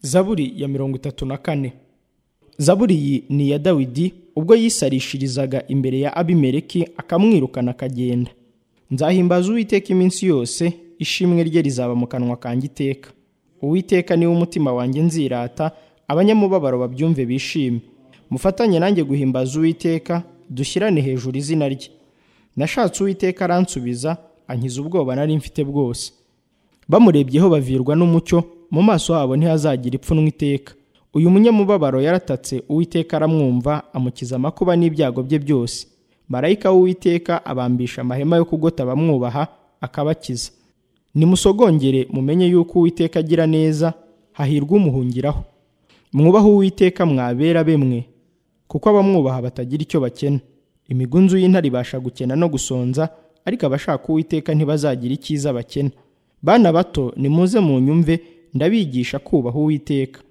zaburi ya mirongo itatu na kane zaburi iyi ni iya dawidi ubwo yisarishirizaga imbere ya abimeleki akamwirukana akagenda nzahimbaza uwiteka iminsi yose ishimwe rye rizaba mu kanwa kanjye iteka uwiteka niwe umutima wanjye nzirata abanyamubabaro babyumve bishime mufatanye nanjye guhimbaza uwiteka dushyirane hejuru izina rye nashatse uwiteka aransubiza ankiza ubwoba nari mfite bwose bamurebyeho bavirwa n'umucyo mu maso habo ntihazagira ipfunwe iteka uyu munyamubabaro yaratatse uwiteka aramwumva amukiza amakuba n'ibyago bye byose marayika w'uwiteka abambisha amahema yo kugota bamwubaha akabakiza nimusogongere mumenye yuko uwiteka agira neza hahirwa umuhungiraho mwubaho uwiteka mwabera bemwe kuko abamwubaha batagira icyo bakena imigunzu y'intare ibasha gukena no gusonza ariko abashaka uwiteka ntibazagira icyiza bakena bana bato nimuze mu nyumve ndabigisha kubaha uwiteka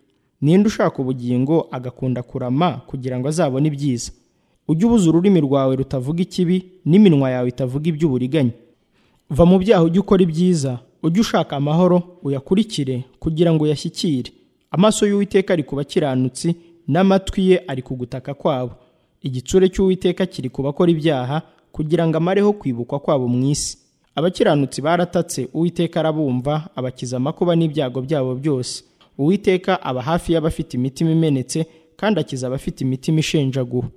ninde ushaka ubugingo agakunda kurama kugira ngo azabone ibyiza ujye ubuze ururimi rwawe rutavuga ikibi n'iminwa yawe itavuga iby'uburiganya va mu byaha ujye ukora ibyiza ujye ushaka amahoro uyakurikire kugira ngo uyashyikire amaso y'uwiteka ari ku bakiranutsi n'amatwi ye ari ku gutaka kwabo igitsure cy'uwiteka kiri ku bakora ibyaha kugira ngo amareho kwibukwa kwabo mu isi abakiranutsi baratatse uwiteka arabumva abakiza amakuba n'ibyago byabo byose uwiteka aba hafi y'abafite imitima imenetse kandi akiza abafite imitima ishenjaguwe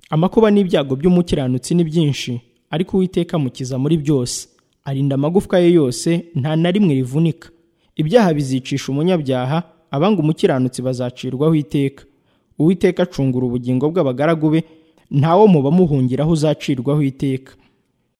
amakuba n'ibyago by'umukiranutsi ni byinshi ariko uwiteka amukiza muri byose arinda amagufwa ye yose nta na rimwe rivunika ibyaha bizicisha umunyabyaha abanga umukiranutsi bazacirwaho iteka uwiteka acungura ubugingo bw'abagaragu be ntawo mu bamuhungiraho uzacirwaho iteka